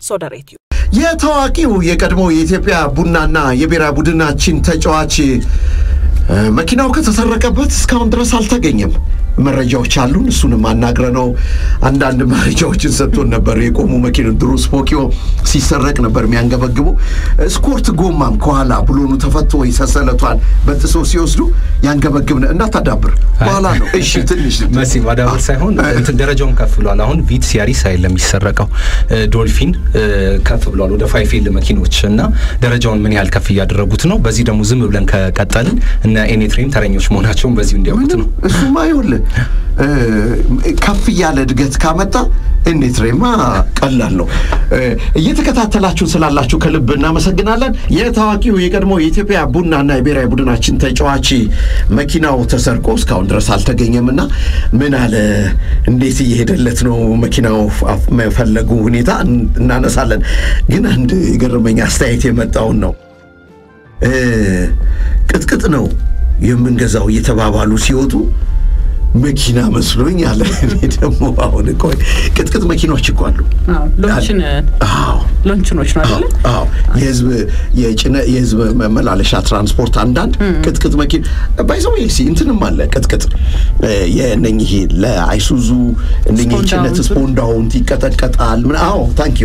ሶደሬትዩ የታዋቂው የቀድሞ የኢትዮጵያ ቡናና የብሔራዊ ቡድናችን ተጫዋች መኪናው ከተሰረቀበት እስካሁን ድረስ አልተገኘም። መረጃዎች አሉን። እሱንም አናግረ ነው አንዳንድ መረጃዎችን ሰጥቶን ነበር። የቆሙ መኪና ድሮ ስፖኪዮ ሲሰረቅ ነበር የሚያንገበግበው። ስኮርት ጎማም ከኋላ ብሎኑ ተፈቶ ወይ ሰንሰለቷን በጥሶ ሲወስዱ ያንገበግብ እንዳታዳብር በኋላ ነው። እሺ ትንሽ መሲ ማዳበር ሳይሆን እንትን ደረጃውን ከፍ ብሏል። አሁን ቪትስ ያሪስ አይደለም የሚሰረቀው ዶልፊን ከፍ ብሏል ወደ ፋይፌል መኪኖች እና ደረጃውን ምን ያህል ከፍ እያደረጉት ነው። በዚህ ደግሞ ዝም ብለን ከቀጠልን እነ ኤኔትሬም ተረኞች መሆናቸውን በዚሁ እንዲያውቁት ነው። እሱማ ይኸውልህ ከፍ እያለ እድገት ካመጣ ኤኔትሬማ ቀላል ነው። እየተከታተላችሁ ስላላችሁ ከልብ እናመሰግናለን። የታዋቂው የቀድሞ የኢትዮጵያ ቡናና የብሔራዊ ቡድናችን ተጫዋች መኪናው ተሰርቆ እስካሁን ድረስ አልተገኘም እና ምን አለ እንዴት እየሄደለት ነው መኪናው መፈለጉ ሁኔታ እናነሳለን። ግን አንድ የገረመኝ አስተያየት የመጣውን ነው ቅጥቅጥ ነው የምንገዛው እየተባባሉ ሲወጡ መኪና መስሎኝ አለ። እኔ ደግሞ አሁን እኮ ቅጥቅጥ መኪኖች እኮ አሉ። ሎንችን ሎንችኖች ነው አይደለ? አዎ የህዝብ የጭነ የህዝብ መመላለሻ ትራንስፖርት አንዳንድ ቅጥቅጥ መኪና ባይዘው ኤልሲ እንትንም አለ ቅጥቅጥ የእነኚህ ለአይሱዙ እነኚህ ጭነት ስፖንዳውንት ይቀጠቀጣል። ምን አዎ ታንኪ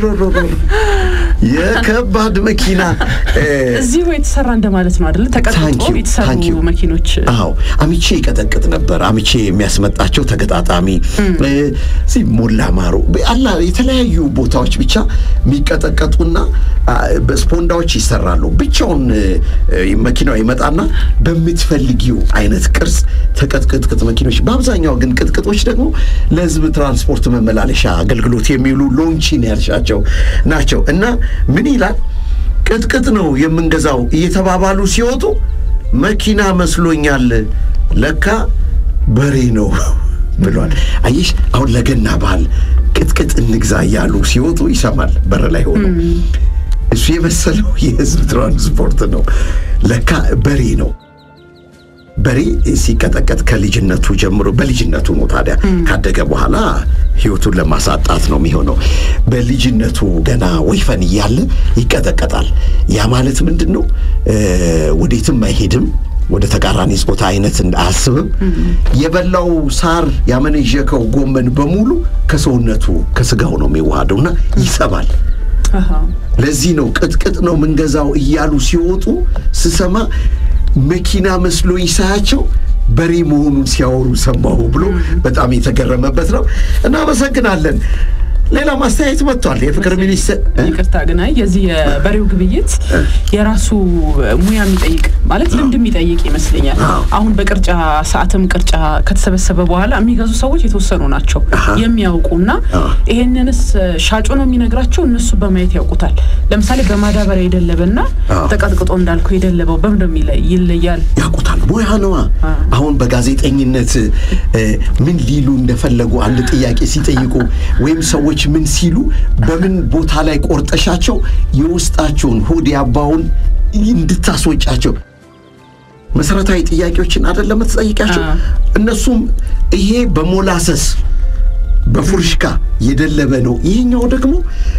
የከባድ መኪና እዚሁ የተሰራ እንደማለት ነው አይደለ? ተቀጥቅጦ የተሰሩ መኪኖች አዎ አሚቼ ይቀጠቅጥ ነበር። አምቼ የሚያስመጣቸው ተገጣጣሚ እዚህ ሞላ ማሮ አላ የተለያዩ ቦታዎች ብቻ የሚቀጠቀጡና በስፖንዳዎች ይሰራሉ። ብቻውን መኪናው ይመጣና በምትፈልጊው አይነት ቅርጽ ተቀጥቅጥቅጥ መኪኖች፣ በአብዛኛው ግን ቅጥቅጦች ደግሞ ለህዝብ ትራንስፖርት መመላለሻ አገልግሎት የሚውሉ ሎንቺን ያልሻቸው ናቸው እና ምን ይላል ቅጥቅጥ ነው የምንገዛው እየተባባሉ ሲወጡ መኪና መስሎኛል ለካ በሬ ነው ብሏል። አየሽ አሁን ለገና በዓል ቅጥቅጥ እንግዛ እያሉ ሲወጡ ይሰማል በር ላይ ሆኖ እሱ የመሰለው የህዝብ ትራንስፖርት ነው። ለካ በሬ ነው። በሬ ሲቀጠቀጥ ከልጅነቱ ጀምሮ በልጅነቱ ነው። ታዲያ ካደገ በኋላ ህይወቱን ለማሳጣት ነው የሚሆነው። በልጅነቱ ገና ወይፈን እያለ ይቀጠቀጣል። ያ ማለት ምንድን ነው? ወዴትም አይሄድም ወደ ተቃራኒ ጾታ አይነት አያስብም። የበላው ሳር ያመነዠከው ጎመን በሙሉ ከሰውነቱ ከስጋው ነው የሚዋሃደውና ይሰባል። ለዚህ ነው ቅጥቅጥ ነው ምንገዛው እያሉ ሲወጡ ስሰማ መኪና መስሎኝ ሳያቸው በሬ መሆኑን ሲያወሩ ሰማሁ ብሎ በጣም የተገረመበት ነው። እናመሰግናለን። ሌላ ማስተያየት መጥቷል። የፍቅር ሚኒስትር ይቅርታ ግን አይ የዚህ የበሬው ግብይት የራሱ ሙያ የሚጠይቅ ማለት ልምድ የሚጠይቅ ይመስለኛል። አሁን በቅርጫ ሰዓትም ቅርጫ ከተሰበሰበ በኋላ የሚገዙ ሰዎች የተወሰኑ ናቸው የሚያውቁና ይሄንንስ ሻጩ ነው የሚነግራቸው፣ እነሱ በማየት ያውቁታል። ለምሳሌ በማዳበሪያ የደለበና ተቀጥቅጦ እንዳልኩ የደለበው በምን ይለያል? ያውቁታል። ሙያ ነዋ። አሁን በጋዜጠኝነት ምን ሊሉ እንደፈለጉ አንድ ጥያቄ ሲጠይቁ ወይም ሰዎች ምን ሲሉ በምን ቦታ ላይ ቆርጠሻቸው የውስጣቸውን ሆድ ያባውን እንድታስወጫቸው መሰረታዊ ጥያቄዎችን አይደለም የምትጠይቃቸው። እነሱም ይሄ በሞላሰስ በፉርሽካ የደለበ ነው፣ ይሄኛው ደግሞ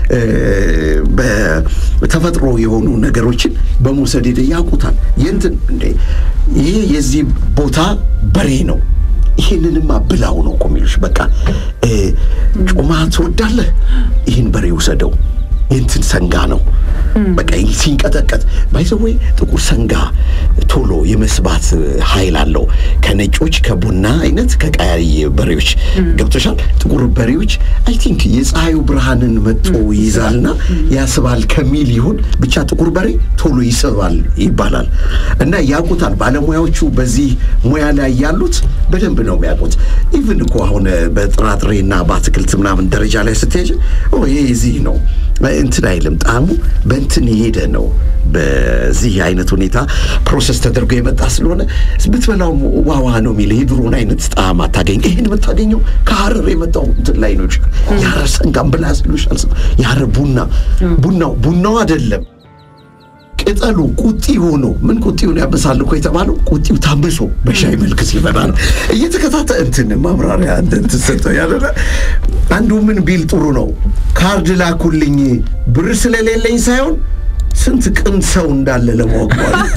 በተፈጥሮ የሆኑ ነገሮችን በመውሰድ ሄደ ያውቁታል። የእንትን እንዴ ይሄ የዚህ ቦታ በሬ ነው ይሄንንማ ብላው ነው እኮ የሚሉሽ። በቃ ጮማ ትወዳለህ? ይህን በሬ ውሰደው፣ የእንትን ሰንጋ ነው። በቃ ሲንቀጠቀጥ ባይዘወይ ጥቁር ሰንጋ ቶሎ የመስባት ኃይል አለው። ከነጮች ከቡና አይነት ከቀያይ በሬዎች ገብቶሻል። ጥቁር በሬዎች አይ ቲንክ የፀሐዩ ብርሃንን መጦ ይይዛልና ያስባል ከሚል ይሁን ብቻ ጥቁር በሬ ቶሎ ይስባል ይባላል እና ያውቁታል ባለሙያዎቹ። በዚህ ሙያ ላይ ያሉት በደንብ ነው የሚያውቁት። ኢቭን እኮ አሁን በጥራጥሬና በአትክልት ምናምን ደረጃ ላይ ስትሄጅ ይሄ እዚህ ነው እንትን አይልም ጣዕሙ በእንትን የሄደ ነው። በዚህ አይነት ሁኔታ ፕሮሰስ ተደርጎ የመጣ ስለሆነ ብትበላው ዋዋ ነው የሚል የድሮን አይነት ጣዕም አታገኝ። ይህን የምታገኘው ከሀረር የመጣው እንትን ላይ ነው። የሀረር ሰንጋም ብላ ስሉሻል። የሀረር ቡና ቡናው ቡናው አይደለም ቅጠሉ ቁጢ ሆኖ ምን ቁጢውን ያበሳል እኮ የተባለው ቁጢው ታምሶ በሻይ መልክ ሲበላ ነው። እየተከታተ እንትን ማብራሪያ እንትን ሰጠው ያደለ አንዱ ምን ቢል ጥሩ ነው፣ ካርድ ላኩልኝ ብር ስለሌለኝ ሳይሆን ስንት ቅን ሰው እንዳለ ለማወቅ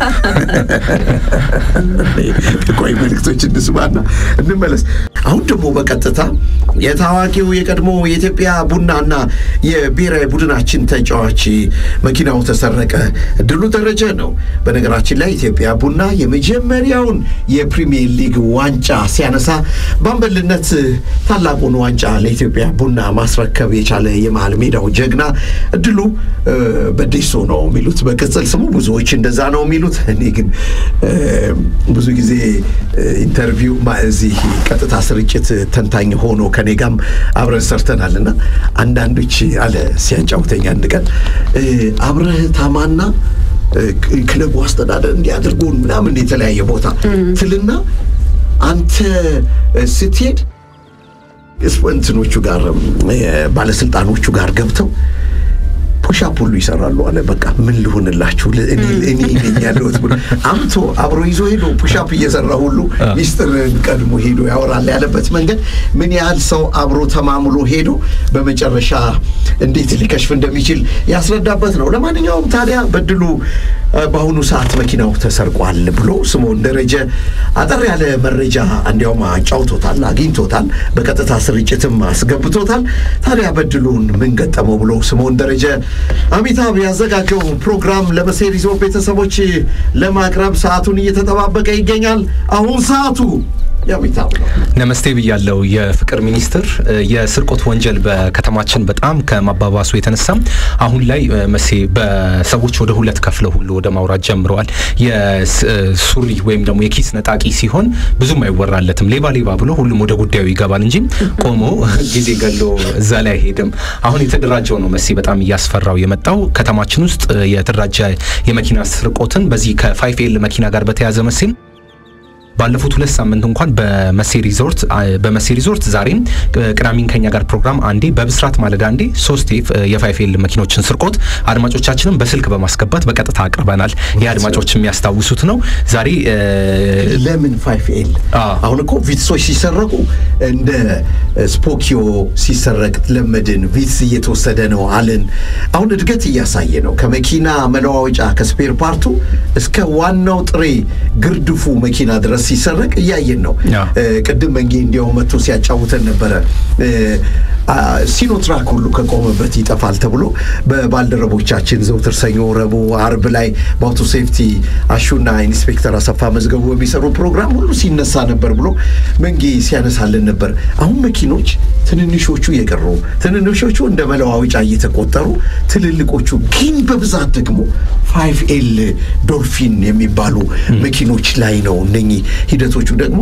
ቆይ መልእክቶች እንስማና እንመለስ። አሁን ደግሞ በቀጥታ የታዋቂው የቀድሞ የኢትዮጵያ ቡናና የብሔራዊ ቡድናችን ተጫዋች መኪናው ተሰረቀ ድሉ ደረጀ ነው። በነገራችን ላይ ኢትዮጵያ ቡና የመጀመሪያውን የፕሪሚየር ሊግ ዋንጫ ሲያነሳ በአምበልነት ታላቁን ዋንጫ ለኢትዮጵያ ቡና ማስረከብ የቻለ የመሃል ሜዳው ጀግና ድሉ በዴሶ ነው የሚሉት በቅጽል ስሙ ብዙዎች እንደዛ ነው የሚሉት። እኔ ግን ብዙ ጊዜ ኢንተርቪው እዚህ ቀጥታ ስርጭት ተንታኝ ሆኖ ከኔ ጋም አብረን ሰርተናል እና አንዳንዶች አለ ሲያጫውተኝ አንድ ቀን አብረህ ታማና ክለቡ አስተዳደር እንዲያደርጉን ምናምን የተለያየ ቦታ ትልና አንተ ስትሄድ እንትኖቹ ጋር ባለስልጣኖቹ ጋር ገብተው ፑሻፕ ሁሉ ይሰራሉ አለ። በቃ ምን ልሆንላችሁ እኔ እኔ ነኝ ያለሁት ብሎ አምቶ አብሮ ይዞ ሄዶ ፑሻፕ እየሰራ ሁሉ ሚስጥርን ቀድሞ ሄዶ ያወራል ያለበት መንገድ ምን ያህል ሰው አብሮ ተማምሎ ሄዶ በመጨረሻ እንዴት ሊከሽፍ እንደሚችል ያስረዳበት ነው። ለማንኛውም ታዲያ በድሉ በአሁኑ ሰዓት መኪናው ተሰርቋል ብሎ ስምዖን ደረጀ አጠር ያለ መረጃ እንዲያውም አጫውቶታል፣ አግኝቶታል፣ በቀጥታ ስርጭትም አስገብቶታል። ታዲያ በድሉን ምን ገጠመው ብሎ ስምዖን ደረጀ አሚታብ ያዘጋጀው ፕሮግራም ለመሴ ሪዞርት ቤተሰቦች ለማቅረብ ሰዓቱን እየተጠባበቀ ይገኛል። አሁን ሰዓቱ የአሚታብ ነው። ነመስቴ ብያለው። የፍቅር ሚኒስትር የስርቆት ወንጀል በከተማችን በጣም ከማባባሱ የተነሳ አሁን ላይ መሴ በሰዎች ወደ ሁለት ከፍለው ሁሉ ወደ ማውራት ጀምረዋል። የሱሪ ወይም ደግሞ የኪስ ነጣቂ ሲሆን ብዙም አይወራለትም። ሌባ ሌባ ብሎ ሁሉም ወደ ጉዳዩ ይገባል እንጂ ቆሞ ጊዜ ገሎ እዛ ላይ አይሄድም። አሁን የተደራጀው ነው መሴ በጣም እያስፈራው የመጣው ከተማችን ውስጥ የተደራጀ የመኪና ስርቆትን በዚህ ከፋይፍ ኤል መኪና ጋር በተያያዘ መሴም ባለፉት ሁለት ሳምንት እንኳን በመሴ ሪዞርት በመሴ ሪዞርት ዛሬም ቅዳሜን ከኛ ጋር ፕሮግራም አንዴ በብስራት ማለዳ አንዴ ሶስት የፋይፌል መኪኖችን ስርቆት አድማጮቻችንን በስልክ በማስገባት በቀጥታ አቅርበናል። ይህ አድማጮች የሚያስታውሱት ነው። ዛሬ ለምን ፋይፍ ኤል አሁን እኮ ቪትሶች ሲሰረቁ እንደ ስፖኪዮ ሲሰረቅ ለመድን፣ ቪትስ እየተወሰደ ነው አልን። አሁን እድገት እያሳየ ነው። ከመኪና መለዋወጫ ከስፔር ፓርቱ እስከ ዋናው ጥሬ ግርድፉ መኪና ድረስ ሲሰረቅ እያየን ነው። ቅድም መንጌ እንዲያውም መጥቶ ሲያጫውተን ነበረ። ሲኖትራክ ሁሉ ከቆመበት ይጠፋል ተብሎ በባልደረቦቻችን ዘውትር ሰኞ፣ ረቡዕ፣ አርብ ላይ በአውቶ ሴፍቲ አሹና ኢንስፔክተር አሰፋ መዝገቡ በሚሰሩ ፕሮግራም ሁሉ ሲነሳ ነበር ብሎ መንጌ ሲያነሳልን ነበር። አሁን መኪኖች ትንንሾቹ የቀሩ ትንንሾቹ እንደ መለዋወጫ እየተቆጠሩ ትልልቆቹ ግን በብዛት ደግሞ ፋይቭ ኤል ዶልፊን የሚባሉ መኪኖች ላይ ነው እነኚህ ሂደቶቹ ደግሞ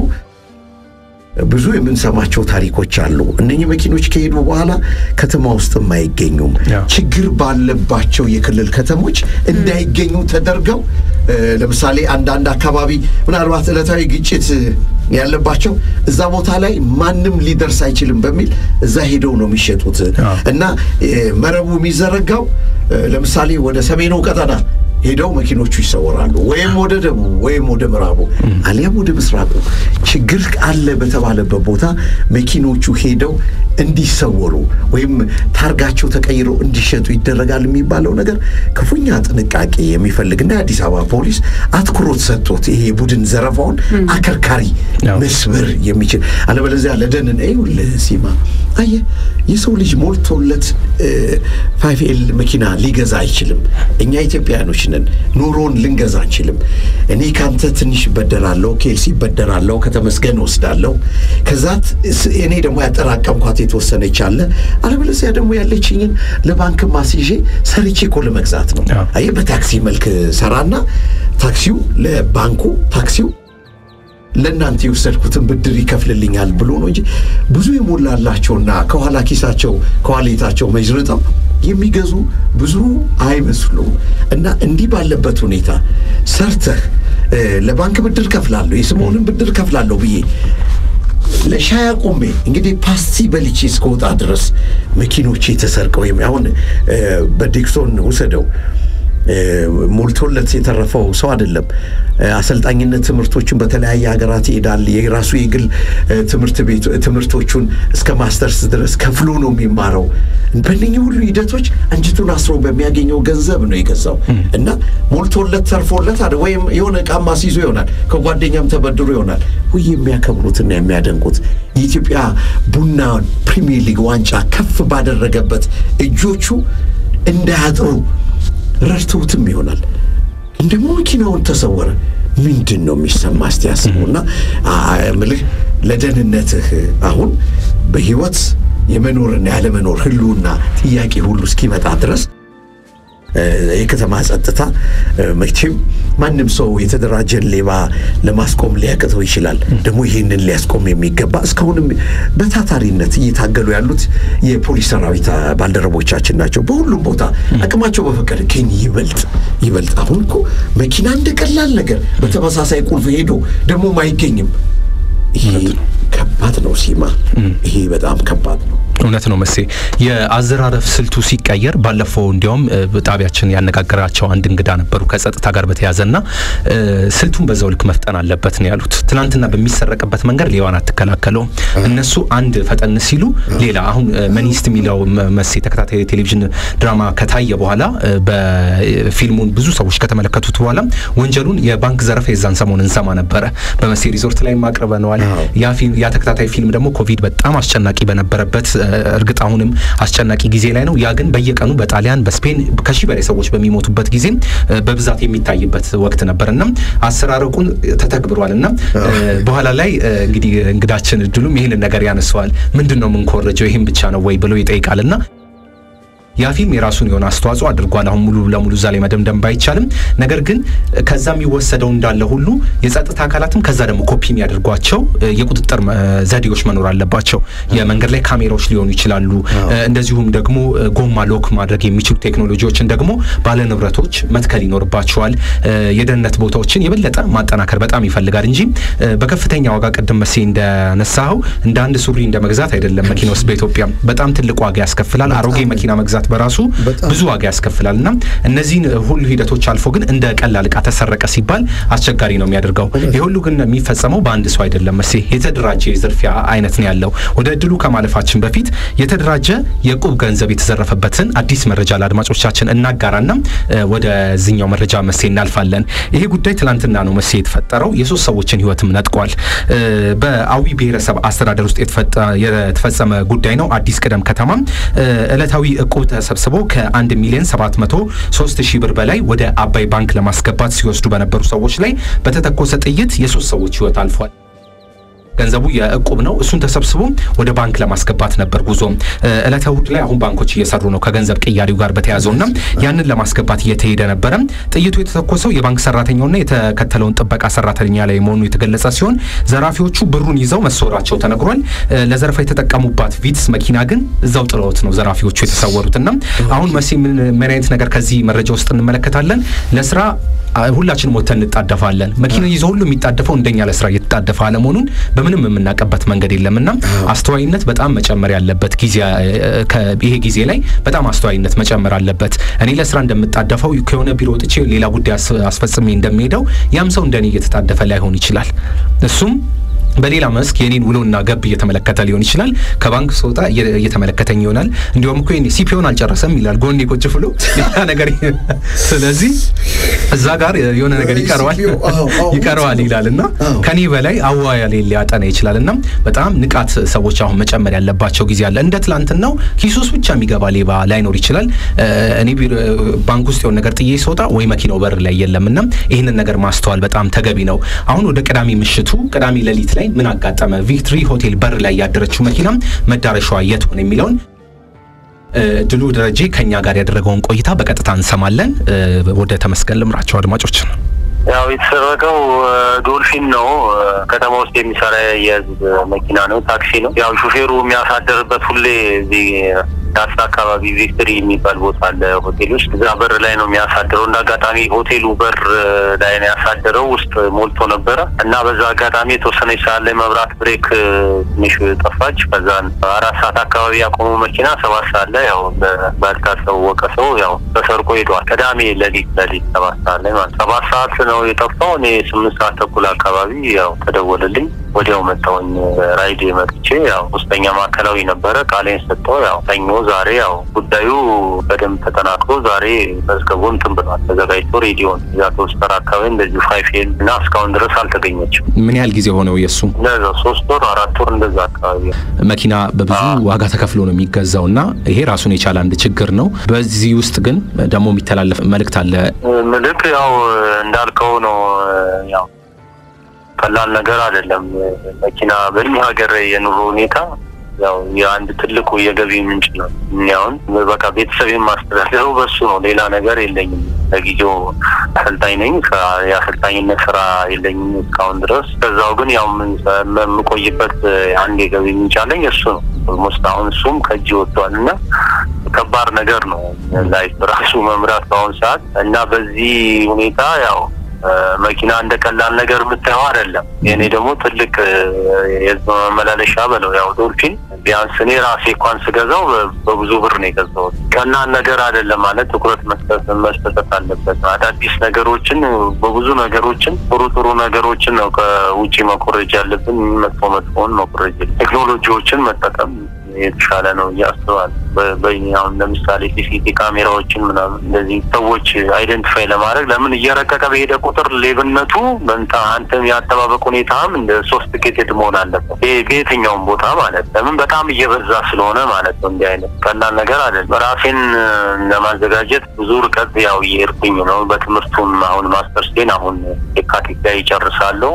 ብዙ የምንሰማቸው ታሪኮች አሉ። እነኚህ መኪኖች ከሄዱ በኋላ ከተማ ውስጥም አይገኙም። ችግር ባለባቸው የክልል ከተሞች እንዳይገኙ ተደርገው ለምሳሌ አንዳንድ አካባቢ ምናልባት ዕለታዊ ግጭት ያለባቸው እዛ ቦታ ላይ ማንም ሊደርስ አይችልም በሚል እዛ ሄደው ነው የሚሸጡት እና መረቡ የሚዘረጋው ለምሳሌ ወደ ሰሜኑ ቀጠና ሄደው መኪኖቹ ይሰወራሉ። ወይም ወደ ደቡብ ወይም ወደ ምዕራቡ አሊያም ወደ ምስራቁ ችግር አለ በተባለበት ቦታ መኪኖቹ ሄደው እንዲሰወሩ ወይም ታርጋቸው ተቀይሮ እንዲሸጡ ይደረጋል የሚባለው ነገር ክፉኛ ጥንቃቄ የሚፈልግና የአዲስ አበባ ፖሊስ አትኩሮት ሰጥቶት ይሄ የቡድን ዘረፋውን አከርካሪ መስበር የሚችል አለበለዚያ ለደህንን ይኸውልህ ሲማ አየህ የሰው ልጅ ሞልቶለት ፋይቭ ኤል መኪና ሊገዛ አይችልም። እኛ ኢትዮጵያኖች ነን፣ ኑሮን ልንገዛ አንችልም። እኔ ካንተ ትንሽ ይበደራለሁ፣ ኬልሲ ይበደራለሁ፣ ከተመስገን ወስዳለሁ። ከዛት እኔ ደግሞ ያጠራቀምኳት የተወሰነች አለ። አለበለዚያ ደግሞ ያለችኝን ለባንክ ማስይዤ ሰርቼ እኮ ለመግዛት ነው። አየህ በታክሲ መልክ ሰራና ታክሲው ለባንኩ ታክሲው ለእናንተ የወሰድኩትን ብድር ይከፍልልኛል ብሎ ነው እንጂ ብዙ የሞላላቸውና ከኋላ ኪሳቸው ከኋሌታቸው መዥርጠው የሚገዙ ብዙ አይመስሉም። እና እንዲህ ባለበት ሁኔታ ሰርተህ ለባንክ ብድር ከፍላለሁ የስምዖንን ብድር ከፍላለሁ ብዬ ለሻይ አቁሜ እንግዲህ ፓስቲ በልቼ እስከወጣ ድረስ መኪኖቼ ተሰርቀው አሁን በዲክሶን ውሰደው ሞልቶለት የተረፈው ሰው አይደለም። አሰልጣኝነት ትምህርቶችን በተለያየ ሀገራት ይሄዳል። የራሱ የግል ትምህርት ቤት ትምህርቶቹን እስከ ማስተርስ ድረስ ከፍሎ ነው የሚማረው። በእነኚህ ሁሉ ሂደቶች አንጅቱን አስሮ በሚያገኘው ገንዘብ ነው የገዛው እና ሞልቶለት ተርፎለት አይደል ወይም የሆነ ዕቃማ ሲይዞ ይሆናል ከጓደኛም ተበድሮ ይሆናል ወይ የሚያከብሩትና የሚያደንቁት የኢትዮጵያ ቡና ፕሪሚየር ሊግ ዋንጫ ከፍ ባደረገበት እጆቹ እንዳያጥሩ ረድተውትም ይሆናል። እንደሞ መኪናውን ተሰወረ። ምንድን ነው የሚሰማ? እስቲ ያስቡና ምልህ ለደህንነትህ አሁን በህይወት የመኖርና ያለመኖር ህልውና ጥያቄ ሁሉ እስኪመጣ ድረስ የከተማ ጸጥታ መቼም ማንም ሰው የተደራጀን ሌባ ለማስቆም ሊያቅተው ይችላል። ደግሞ ይህንን ሊያስቆም የሚገባ እስካሁንም በታታሪነት እየታገሉ ያሉት የፖሊስ ሰራዊት ባልደረቦቻችን ናቸው። በሁሉም ቦታ አቅማቸው በፈቀደ ግን ይበልጥ ይበልጥ አሁን እኮ መኪና እንደ ቀላል ነገር በተመሳሳይ ቁልፍ ሄዶ ደግሞም አይገኝም። ይሄ ከባድ ነው ሲማ፣ ይሄ በጣም ከባድ ነው። እውነት ነው መሴ። የአዘራረፍ ስልቱ ሲቀየር ባለፈው እንዲያውም ጣቢያችን ያነጋገራቸው አንድ እንግዳ ነበሩ ከጸጥታ ጋር በተያዘና ስልቱን በዛው ልክ መፍጠን አለበት ነው ያሉት። ትናንትና በሚሰረቅበት መንገድ ሌባን አትከላከለውም። እነሱ አንድ ፈጠን ሲሉ ሌላ አሁን መኒስት የሚለው መሴ ተከታታይ ቴሌቪዥን ድራማ ከታየ በኋላ በፊልሙን ብዙ ሰዎች ከተመለከቱት በኋላ ወንጀሉን የባንክ ዘረፋ የዛን ሰሞን እንሰማ ነበረ። በመሴ ሪዞርት ላይ አቅርበነዋል። ያ ተከታታይ ፊልም ደግሞ ኮቪድ በጣም አስጨናቂ በነበረበት እርግጥ አሁንም አስጨናቂ ጊዜ ላይ ነው። ያ ግን በየቀኑ በጣሊያን በስፔን ከሺህ በላይ ሰዎች በሚሞቱበት ጊዜ በብዛት የሚታይበት ወቅት ነበር እና አሰራረቁን ተተግብሯል እና በኋላ ላይ እንግዲህ እንግዳችን እድሉም ይህንን ነገር ያነሰዋል። ምንድን ነው የምንኮረጀው ይህም ብቻ ነው ወይ ብሎ ይጠይቃል እና ያ ፊልም የራሱን የሆነ አስተዋጽኦ አድርጓል። አሁን ሙሉ ለሙሉ እዛ ላይ መደምደም ባይቻልም፣ ነገር ግን ከዛ የሚወሰደው እንዳለ ሁሉ የጸጥታ አካላትም ከዛ ደግሞ ኮፒ የሚያደርጓቸው የቁጥጥር ዘዴዎች መኖር አለባቸው። የመንገድ ላይ ካሜራዎች ሊሆኑ ይችላሉ። እንደዚሁም ደግሞ ጎማ ሎክ ማድረግ የሚችሉ ቴክኖሎጂዎችን ደግሞ ባለንብረቶች መትከል ይኖርባቸዋል። የደህንነት ቦታዎችን የበለጠ ማጠናከር በጣም ይፈልጋል እንጂ በከፍተኛ ዋጋ ቅድም መሴ እንደነሳኸው እንደ አንድ ሱሪ እንደ መግዛት አይደለም። መኪና ውስጥ በኢትዮጵያ በጣም ትልቅ ዋጋ ያስከፍላል። አሮጌ መኪና መግዛት በራሱ ብዙ ዋጋ ያስከፍላል እና እነዚህን ሁሉ ሂደቶች አልፎ ግን እንደ ቀላል እቃ ተሰረቀ ሲባል አስቸጋሪ ነው የሚያደርገው። ይህ ሁሉ ግን የሚፈጸመው በአንድ ሰው አይደለም መሴ፣ የተደራጀ የዝርፊያ አይነት ነው ያለው። ወደ እድሉ ከማለፋችን በፊት የተደራጀ የዕቁብ ገንዘብ የተዘረፈበትን አዲስ መረጃ ለአድማጮቻችን እናጋራና ወደዚኛው መረጃ መሴ እናልፋለን። ይሄ ጉዳይ ትላንትና ነው መሴ የተፈጠረው። የሶስት ሰዎችን ህይወትም ነጥቋል። በአዊ ብሔረሰብ አስተዳደር ውስጥ የተፈጸመ ጉዳይ ነው። አዲስ ቅደም ከተማ ዕለታዊ ዕቁብ ተሰብስቦ ከአንድ ሚሊዮን ሰባት መቶ ሶስት ሺህ ብር በላይ ወደ አባይ ባንክ ለማስገባት ሲወስዱ በነበሩ ሰዎች ላይ በተተኮሰ ጥይት የሶስት ሰዎች ህይወት አልፏል። ገንዘቡ የዕቁብ ነው። እሱን ተሰብስቦ ወደ ባንክ ለማስገባት ነበር ጉዞ። ዕለተ እሑድ ላይ አሁን ባንኮች እየሰሩ ነው ከገንዘብ ቅያሪው ጋር በተያዘውና ያንን ለማስገባት እየተሄደ ነበረ። ጥይቱ የተተኮሰው የባንክ ሰራተኛውና የተከተለውን ጥበቃ ሰራተኛ ላይ መሆኑ የተገለጸ ሲሆን ዘራፊዎቹ ብሩን ይዘው መሰወራቸው ተነግሯል። ለዘረፋ የተጠቀሙባት ቪትስ መኪና ግን እዛው ጥለውት ነው ዘራፊዎቹ የተሰወሩትና አሁን መቼ ምን አይነት ነገር ከዚህ መረጃ ውስጥ እንመለከታለን? ለስራ ሁላችንም ወጥተን እንጣደፋለን። መኪና ይዞ ሁሉ የሚጣደፈው እንደኛ ለስራ እየተጣደፈ አለመሆኑን በምንም የምናውቅበት መንገድ የለምና አስተዋይነት በጣም መጨመር ያለበት ጊዜ ይሄ ጊዜ ላይ በጣም አስተዋይነት መጨመር አለበት። እኔ ለስራ እንደምጣደፈው ከሆነ ቢሮ ወጥቼ ሌላ ጉዳይ አስፈጽሜ እንደሚሄደው ያም ሰው እንደኔ እየተጣደፈ ላይሆን ይችላል። እሱም በሌላ መስክ የኔን ውሎና ገብ እየተመለከተ ሊሆን ይችላል። ከባንክ ስወጣ እየተመለከተኝ ይሆናል። እንዲሁም እኮ ሲፒዮን አልጨረሰም ይላል ጎን ቁጭ ብሎ ሌላ ነገር። ስለዚህ እዛ ጋር የሆነ ነገር ይቀረዋል ይቀረዋል ይላል እና ከኔ በላይ አዋያ ሊያጠና ይችላል እና በጣም ንቃት ሰዎች አሁን መጨመር ያለባቸው ጊዜ አለ። እንደ ትላንትናው ኪሱስ ብቻ የሚገባ ሌባ ላይኖር ይችላል። እኔ ባንክ ውስጥ የሆነ ነገር ጥዬ ስወጣ ወይ መኪናው በር ላይ የለም እና ይህንን ነገር ማስተዋል በጣም ተገቢ ነው። አሁን ወደ ቅዳሜ ምሽቱ ቅዳሜ ሌሊት ላይ ምን አጋጠመ? ቪክትሪ ሆቴል በር ላይ ያደረችው መኪና መዳረሻዋ የት ሆነ የሚለውን ድሉ ደረጀ ከኛ ጋር ያደረገውን ቆይታ በቀጥታ እንሰማለን። ወደ ተመስገን ልምራቸው አድማጮች ነው። ያው የተሰረቀው ዶልፊን ነው። ከተማ ውስጥ የሚሰራ የህዝብ መኪና ነው፣ ታክሲ ነው። ያው ሹፌሩ የሚያሳደርበት ሁሌ እዚህ ዳስ አካባቢ ቪክትሪ የሚባል ቦታ አለ ሆቴሎች እዛ በር ላይ ነው የሚያሳድረው። እንደ አጋጣሚ ሆቴሉ በር ላይ ነው ያሳደረው። ውስጥ ሞልቶ ነበረ እና በዛ አጋጣሚ የተወሰነች ሰዓት ላይ መብራት ብሬክ ትንሽ ጠፋች። ከዛን አራት ሰዓት አካባቢ ያቆሙ መኪና ሰባት ሰዓት ላይ ያው ባልታወቀ ሰው ያው ተሰርቆ ሄዷል። ቅዳሜ ሌሊት ሌሊት ሰባት ሰዓት ላይ ማለት ሰባት ሰዓት ነው የጠፋው። እኔ ስምንት ሰዓት ተኩል አካባቢ ያው ተደወለልኝ። ወዲያው መጣሁኝ። ራይድ መጥቼ ያው ሶስተኛ ማዕከላዊ ነበረ ቃሌን ሰጠው። ያው ሰኞ ዛሬ ያው ጉዳዩ በደንብ ተጠናክሮ ዛሬ መዝገቡ እንትን ብሏል ተዘጋጅቶ ሬዲዮን እዛ ቶስተር አካባቢ እንደዚሁ ፋይፌል እና እስካሁን ድረስ አልተገኘችም። ምን ያህል ጊዜ ሆነው የእሱ እንደዛ ሶስት ወር አራት ወር እንደዛ አካባቢ መኪና በብዙ ዋጋ ተከፍሎ ነው የሚገዛው እና ይሄ ራሱን የቻለ አንድ ችግር ነው። በዚህ ውስጥ ግን ደግሞ የሚተላለፍ መልእክት አለ። ምልክ ያው እንዳልከው ነው ያው ቀላል ነገር አይደለም። መኪና በእኛ ሀገር የኑሮ ሁኔታ ያው የአንድ ትልቁ የገቢ ምንጭ ነው። እኒያውን በቃ ቤተሰብ የማስተዳደረው በሱ ነው። ሌላ ነገር የለኝም። ለጊዜው አሰልጣኝ ነኝ። የአሰልጣኝነት ስራ የለኝም እስካሁን ድረስ። ከዛው ግን ያው የምቆይበት አንድ የገቢ ምንጭ አለኝ፣ እሱ ነው። ኦልሞስት አሁን እሱም ከእጅ ወጥቷል እና ከባድ ነገር ነው ላይፍ ራሱ መምራት በአሁኑ ሰዓት እና በዚህ ሁኔታ ያው መኪና እንደ ቀላል ነገር የምታየው አይደለም። የእኔ ደግሞ ትልቅ የህዝብ መመላለሻ በለው ያው ዶልፊን ቢያንስ እኔ ራሴ እንኳን ስገዛው በብዙ ብር ነው የገዛሁት። ቀላል ነገር አይደለም ማለት ትኩረት መስጠት መስጠት አለበት። አዳዲስ ነገሮችን በብዙ ነገሮችን ጥሩ ጥሩ ነገሮችን ነው ከውጭ መኮረጅ ያለብን፣ መጥፎ መጥፎውን መኮረጅ ቴክኖሎጂዎችን መጠቀም የተሻለ ነው እያስባል በአሁን ለምሳሌ ሲሲቲ ካሜራዎችን ምናምን እንደዚህ ሰዎች አይደንቲፋይ ለማድረግ ለምን እየረቀቀ በሄደ ቁጥር ሌብነቱ በንታ አንተም የአጠባበቅ ሁኔታም እንደ ሶስት ጌቴድ መሆን አለበት በየትኛውም ቦታ ማለት ለምን በጣም እየበዛ ስለሆነ ማለት ነው። እንዲህ አይነት ቀላል ነገር አይደለም። ራሴን ለማዘጋጀት ብዙ ርቀት ያው እየሄድኩኝ ነው። በትምህርቱም አሁን ማስተርስቴን አሁን የካቲት ላይ ይጨርሳለሁ።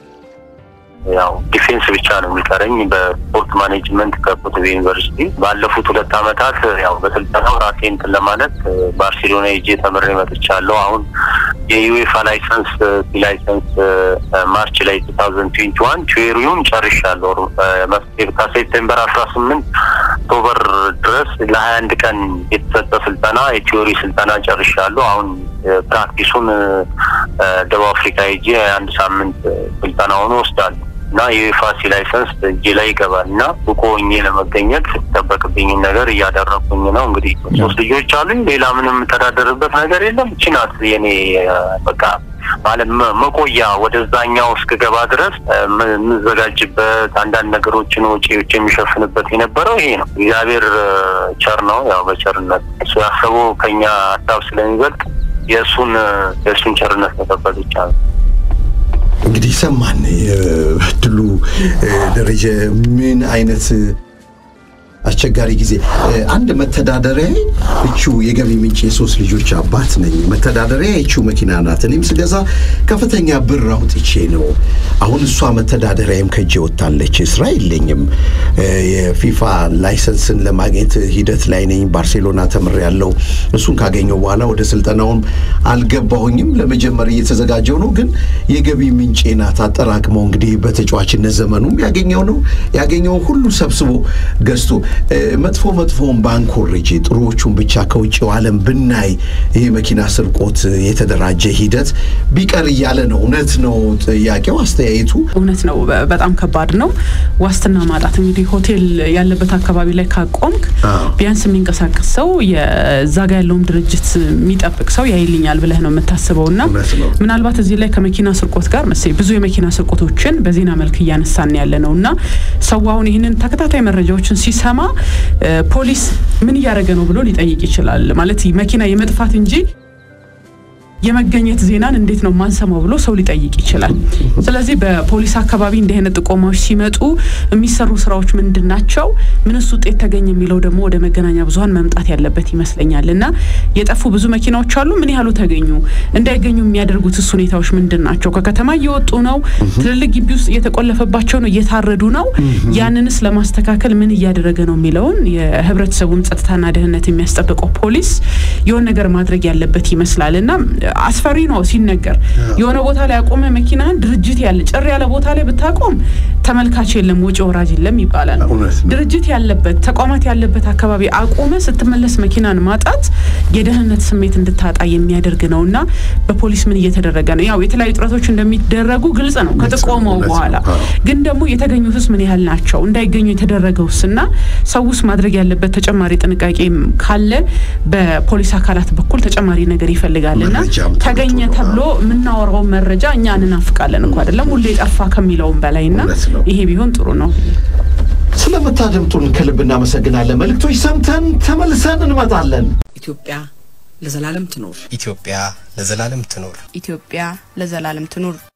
ያው ዲፌንስ ብቻ ነው የሚቀረኝ በስፖርት ማኔጅመንት ከኮተቤ ዩኒቨርሲቲ ባለፉት ሁለት ዓመታት ያው በስልጠናው ራሴ እንትን ለማለት ባርሴሎና ሄጄ ተምሬ መጥቻለሁ። አሁን የዩኤፋ ላይሰንስ ላይሰንስ ማርች ላይ ቱ ታውዘንድ ትዌንቲ ዋን ቲዮሪውን ጨርሻለሁ። ከሴፕቴምበር አስራ ስምንት ኦክቶበር ድረስ ለሀያ አንድ ቀን የተሰጠ ስልጠና የቲዮሪ ስልጠና ጨርሻለሁ። አሁን ፕራክቲሱን ደቡብ አፍሪካ ሄጄ አንድ ሳምንት ስልጠናውን ወስዳለሁ እና የዩኤፋሲ ላይሰንስ እጄ ላይ ይገባል እና ብቁ ሆኜ ለመገኘት ሲጠበቅብኝን ነገር እያደረኩኝ ነው። እንግዲህ ሶስት ልጆች አሉኝ። ሌላ ምንም የምተዳደርበት ነገር የለም። እቺ ናት የኔ በቃ ማለት መቆያ ወደዛኛው እስክገባ ድረስ የምዘጋጅበት አንዳንድ ነገሮችን ወጪዎች የሚሸፍንበት የነበረው ይሄ ነው። እግዚአብሔር ቸር ነው። ያው በቸርነት እሱ ያሰበው ከኛ ሀሳብ ስለሚበልጥ የእሱን የእሱን ቸርነት መጠበቅ ይቻላል። እንግዲህ ሰማን ድሉ ደረጀ ምን አይነት አስቸጋሪ ጊዜ አንድ መተዳደሪያ እቹ የገቢ ምንጭ የሶስት ልጆች አባት ነኝ። መተዳደሪያ እቹ መኪና ናት። እኔም ስገዛ ከፍተኛ ብር አውጥቼ ነው። አሁን እሷ መተዳደሪያም ከእጄ ወጥታለች። ስራ የለኝም። የፊፋ ላይሰንስን ለማግኘት ሂደት ላይ ነኝ። ባርሴሎና ተምሬያለሁ። እሱን ካገኘው በኋላ ወደ ስልጠናውም አልገባሁኝም። ለመጀመር እየተዘጋጀው ነው። ግን የገቢ ምንጬ ናት። አጠራቅመው እንግዲህ በተጫዋችነት ዘመኑም ያገኘው ነው ያገኘውን ሁሉ ሰብስቦ ገዝቶ መጥፎ መጥፎውን ባንኮርጅ ጥሩዎቹን ብቻ ከውጭው ዓለም ብናይ ይህ መኪና ስርቆት የተደራጀ ሂደት ቢቀር እያለ ነው። እውነት ነው ጥያቄው፣ አስተያየቱ እውነት ነው። በጣም ከባድ ነው። ዋስትና ማጣት እንግዲህ ሆቴል ያለበት አካባቢ ላይ ካቆምክ ቢያንስ የሚንቀሳቀስ ሰው የዛ ጋ ያለውን ድርጅት የሚጠብቅ ሰው ያይልኛል ብለህ ነው የምታስበው እና ምናልባት እዚህ ላይ ከመኪና ስርቆት ጋር መሰለኝ ብዙ የመኪና ስርቆቶችን በዜና መልክ እያነሳን ያለ ነው እና ሰው አሁን ይህንን ተከታታይ መረጃዎችን ሲሰማ ፖሊስ ምን እያደረገ ነው ብሎ ሊጠይቅ ይችላል። ማለት መኪና የመጥፋት እንጂ የመገኘት ዜናን እንዴት ነው ማንሰማው ብሎ ሰው ሊጠይቅ ይችላል። ስለዚህ በፖሊስ አካባቢ እንዲህ አይነት ጥቆማዎች ሲመጡ የሚሰሩ ስራዎች ምንድን ናቸው፣ ምንስ ውጤት ተገኘ የሚለው ደግሞ ወደ መገናኛ ብዙኃን መምጣት ያለበት ይመስለኛል እና የጠፉ ብዙ መኪናዎች አሉ። ምን ያህሉ ተገኙ፣ እንዳይገኙ የሚያደርጉትስ ሁኔታዎች ምንድን ናቸው? ከከተማ እየወጡ ነው፣ ትልልቅ ግቢ ውስጥ እየተቆለፈባቸው ነው፣ እየታረዱ ነው። ያንንስ ለማስተካከል ምን እያደረገ ነው የሚለውን የህብረተሰቡን ጸጥታና ደህንነት የሚያስጠብቀው ፖሊስ የሆነ ነገር ማድረግ ያለበት ይመስላል እና አስፈሪ ነው ሲነገር። የሆነ ቦታ ላይ አቆመ መኪናን ድርጅት ያለ ጭር ያለ ቦታ ላይ ብታቆም ተመልካች የለም፣ ወጪ ወራጅ የለም ይባላል። እውነት ነው። ድርጅት ያለበት ተቋማት ያለበት አካባቢ አቆመ ስትመለስ መኪናን ማጣት የደህንነት ስሜት እንድታጣ የሚያደርግ ነው እና በፖሊስ ምን እየተደረገ ነው? ያው የተለያዩ ጥረቶች እንደሚደረጉ ግልጽ ነው ከጥቆመው እውነት ነው። በኋላ አዎ። ግን ደግሞ የተገኙትስ ምን ያህል ናቸው? እንዳይገኙ የተደረገውስ እና ሰውስ ማድረግ ያለበት ተጨማሪ ጥንቃቄም ካለ በፖሊስ አካላት በኩል ተጨማሪ ነገር ይፈልጋል እና መረጃም ተገኘ ተመቶ ነው። ተብሎ የምናወራው መረጃ እኛ እንናፍቃለን እኮ አይደለም ሁሌ ጠፋ ከሚለውም በላይ እና እውነት ነው። ይሄ ቢሆን ጥሩ ነው። ስለምታደምጡን ከልብ እናመሰግናለን። መልእክቶች ሰምተን ተመልሰን እንመጣለን። ኢትዮጵያ ለዘላለም ትኖር። ኢትዮጵያ ለዘላለም ትኖር። ኢትዮጵያ ለዘላለም ትኑር።